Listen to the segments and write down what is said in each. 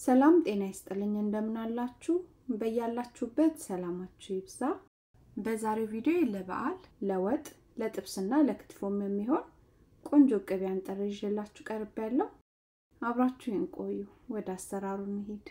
ሰላም ጤና ይስጥልኝ እንደምን አላችሁ በያላችሁበት ሰላማችሁ ይብዛ በዛሬው ቪዲዮ ለበዓል ለወጥ ለጥብስና ለክትፎም የሚሆን ቆንጆ ቅቤ አንጥሬ ይዤላችሁ ቀርብ ያለው አብራችሁን ቆዩ ወደ አሰራሩ እንሂድ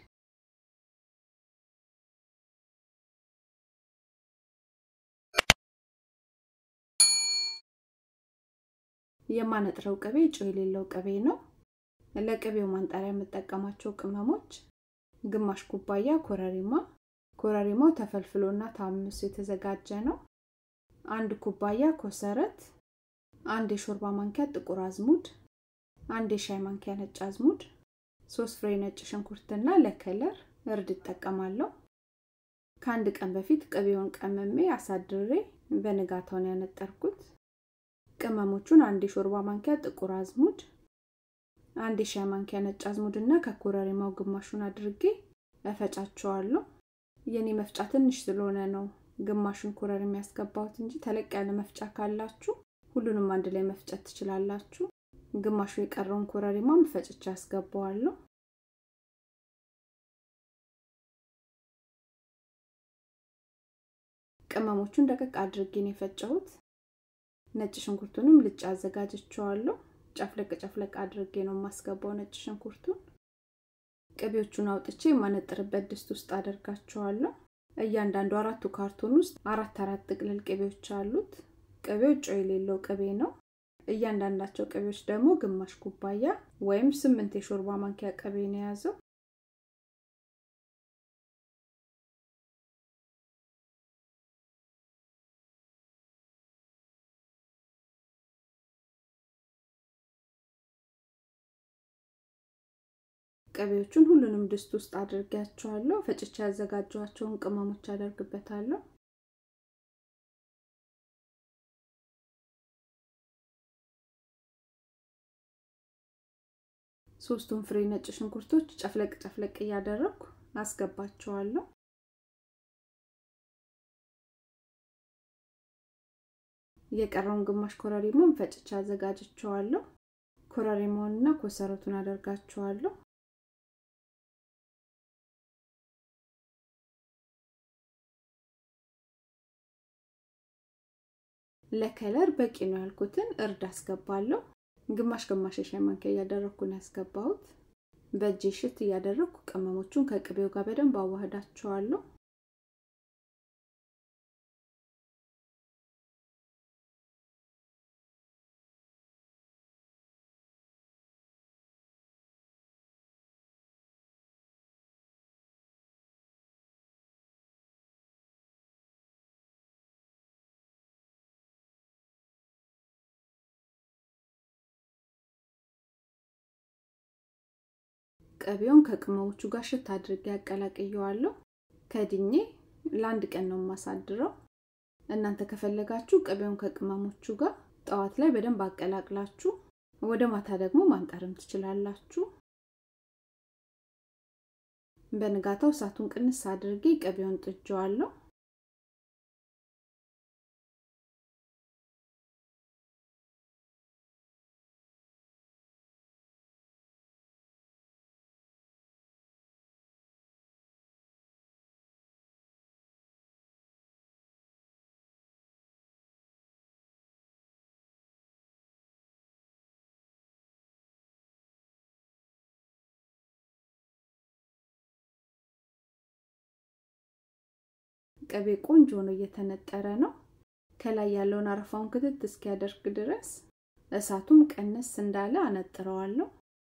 የማነጥረው ቅቤ ጨው የሌለው ቅቤ ነው ለቅቤው ማንጠሪያ የምጠቀማቸው ቅመሞች ግማሽ ኩባያ ኮረሪማ ኮረሪማው ተፈልፍሎና ታምሶ የተዘጋጀ ነው አንድ ኩባያ ኮሰረት አንድ የሾርባ ማንኪያ ጥቁር አዝሙድ አንድ የሻይ ማንኪያ ነጭ አዝሙድ ሶስት ፍሬ ነጭ ሽንኩርትና ለከለር እርድ እጠቀማለሁ ከአንድ ቀን በፊት ቅቤውን ቀመሜ አሳድሬ በንጋታውን ያነጠርኩት ቅመሞቹን አንድ የሾርባ ማንኪያ ጥቁር አዝሙድ አንድ የሻይ ማንኪያ ነጭ አዝሙድ እና ከኮረሪማው ግማሹን አድርጌ እፈጫቸዋለሁ የኔ መፍጫ ትንሽ ስለሆነ ነው ግማሹን ኮረሪማ ያስገባሁት እንጂ ተለቅ ያለ መፍጫ ካላችሁ ሁሉንም አንድ ላይ መፍጨት ትችላላችሁ ግማሹ የቀረውን ኮረሪማም ፈጭቼ ያስገባዋለሁ ቅመሞቹን ደቀቅ አድርጌ ነው የፈጨሁት ነጭ ሽንኩርቱንም ልጭ አዘጋጅቸዋለሁ ጨፍለቅ ጨፍለቅ አድርጌ ነው የማስገባው ነጭ ሽንኩርቱን ቅቤዎቹን አውጥቼ የማነጥርበት ድስት ውስጥ አደርጋቸዋለሁ እያንዳንዱ አራቱ ካርቶን ውስጥ አራት አራት ጥቅልል ቅቤዎች አሉት ቅቤው ጨው የሌለው ቅቤ ነው እያንዳንዳቸው ቅቤዎች ደግሞ ግማሽ ኩባያ ወይም ስምንት የሾርባ ማንኪያ ቅቤ ነው የያዘው ቅቤዎቹን ሁሉንም ድስት ውስጥ አድርጌያቸዋለሁ ፈጭቼ ያዘጋጀኋቸውን ቅመሞች አደርግበታለሁ ሶስቱን ፍሬ ነጭ ሽንኩርቶች ጨፍለቅ ጨፍለቅ እያደረግኩ አስገባቸዋለሁ የቀረውን ግማሽ ኮረሪማን ፈጭቼ አዘጋጅቸዋለሁ ኮረሪማውንና ኮሰረቱን አደርጋቸዋለሁ ለከለር በቂ ነው ያልኩትን እርድ አስገባለሁ ግማሽ ግማሽ የሻይ ማንኪያ እያደረግኩ ነው ያስገባሁት በእጄ ሽት እያደረግኩ ቅመሞቹን ከቅቤው ጋር በደንብ አዋህዳቸዋለሁ ቅቤውን ከቅመሞቹ ጋር ሽት አድርጌ ያቀላቅየዋለሁ ከድኜ ለአንድ ቀን ነው የማሳድረው እናንተ ከፈለጋችሁ ቅቤውን ከቅመሞቹ ጋር ጠዋት ላይ በደንብ አቀላቅላችሁ ወደ ማታ ደግሞ ማንጠርም ትችላላችሁ በንጋታው እሳቱን ቅንስ አድርጌ ቅቤውን ጥጀዋለሁ ቅቤ ቆንጆ ነው እየተነጠረ ነው ከላይ ያለውን አረፋውን ክትት እስኪያደርግ ድረስ እሳቱም ቀነስ እንዳለ አነጥረዋለሁ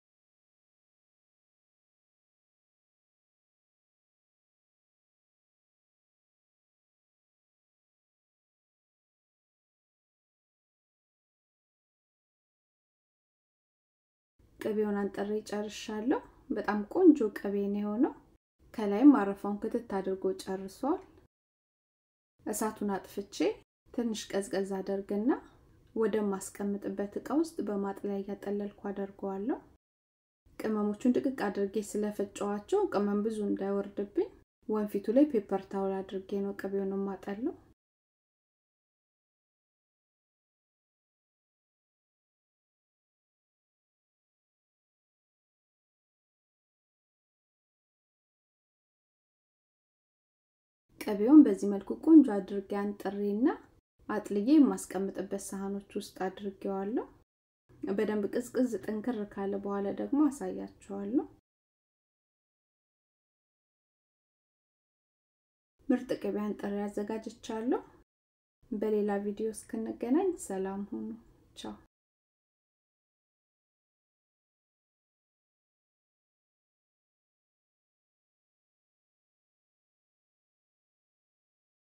ቅቤውን አንጠሬ ጨርሻለሁ በጣም ቆንጆ ቅቤ ነው የሆነው ከላይም አረፋውን ክትት አድርጎ ጨርሷል እሳቱን አጥፍቼ ትንሽ ቀዝቀዝ አደርግና ወደማስቀምጥበት እቃ ውስጥ በማጥለያ እያጠለልኩ አደርገዋለሁ ቅመሞቹን ጥቅቅ አድርጌ ስለፈጨዋቸው ቅመም ብዙ እንዳይወርድብኝ ወንፊቱ ላይ ፔፐር ታውል አድርጌ ነው ቅቤውን ማጠለው ቅቤውን በዚህ መልኩ ቆንጆ አድርጌ አንጥሬና አጥልዬ የማስቀምጥበት ሳህኖች ውስጥ አድርጌዋለሁ። በደንብ ቅዝቅዝ ጥንክር ካለ በኋላ ደግሞ አሳያችኋለሁ። ምርጥ ቅቤ አንጥሬ አዘጋጅቻለሁ። በሌላ ቪዲዮ እስክንገናኝ ሰላም ሁኑ። ቻው